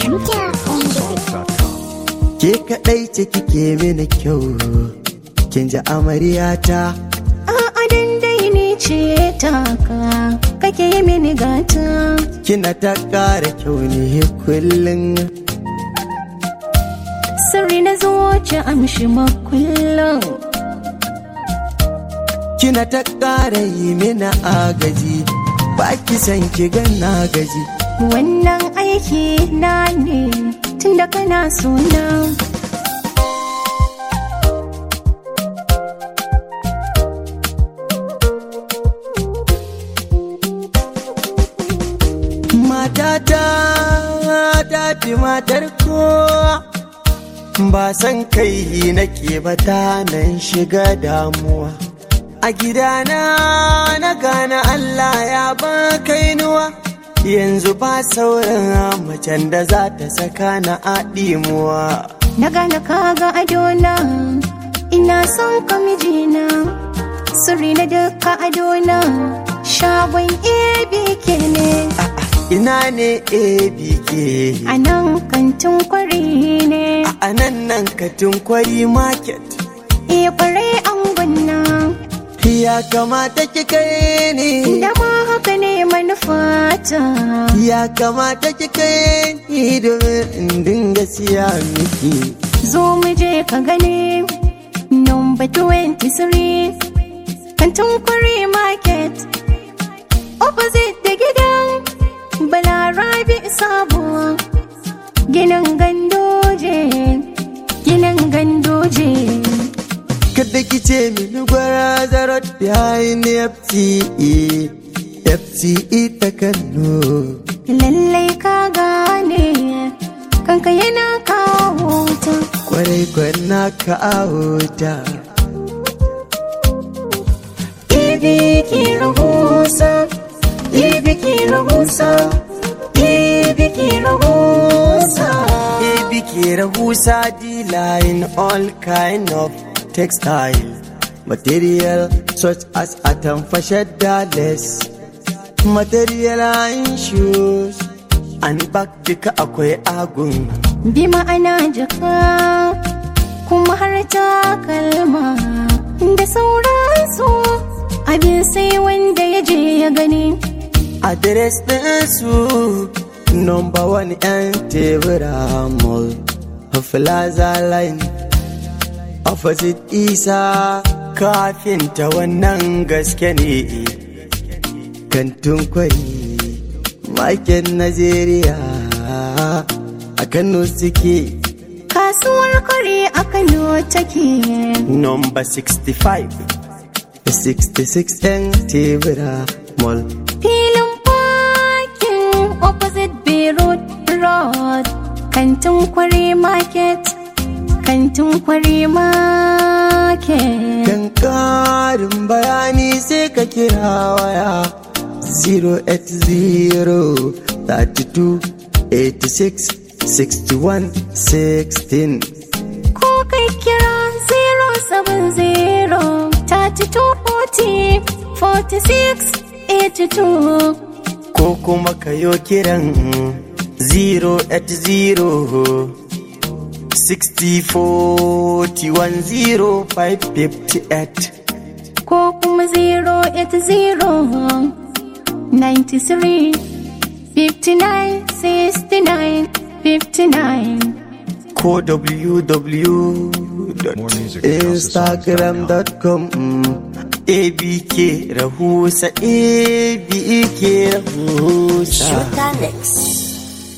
Shooter on the Ke kaɗai ce kike mini kyau, kin ji amaryata. A'a dai ni ce taka kake yi mini gata Kina ta ƙara kyau ne kullum. sirri na zuci amshi makullin Kina ta ƙara yi mini agaji, ba ki san ki na gaji. wannan aiki na ne tun da kana suna Matata ta fi matar kowa, ba san kai nake ba ta nan shiga damuwa. A gidana na gane Allah ya ba kainuwa, yanzu ba sauran macen da za ta saka na aɗimuwa. na gane kaga adona ina son ka mijina sirri na duka adona shagon abk ne Ina ne ABK, a nan kantin kwari ne a nan nan katin kwari market. iya kwarai an gwanna Ya kamata ki kai ni. da ma haka ne manufata Ya kamata ki kai ni domin in dinga siya miki. zo mu je ka gani number 23 kantin kwari market opposite da gidan balarabi sabuwa ginin gandoje ginin gandoje Kada ki ce mini gwara zarot behind FTE. FTE ta Kano. lallai ka gane kanka yana kawo ta Kwarai kwana ka auta. ibi ki rahusa ibi ki rahusa ibi ki rahusa ABK Rahusa dealer in all kind of textile material such as atamfa shadda less material and shoes and bag duka akwai agun bi ma'ana jaka kuma har takalma da sauransu abin sai wanda ya je ya gani address ɗinsu number one yan tebura mall plaza line opposite isa kafinta wannan gaske ne kantin kwari market Najeriya a Kano suke kasuwar kare a kano take number 65 66 yan tebura mall filin parking opposite beirut road kantin kwari market kantin kwari market Kan ƙarin bayani sai ka kira waya 080 32 86 61 16 ko kai kira 070 3240 46 82 ko kuma ka yo kiran 080 60 41 0558 ko kuma 080 93 59 69 59 ko More music at www.instagram.com abk rahusa abk rahusa Shooter Mix.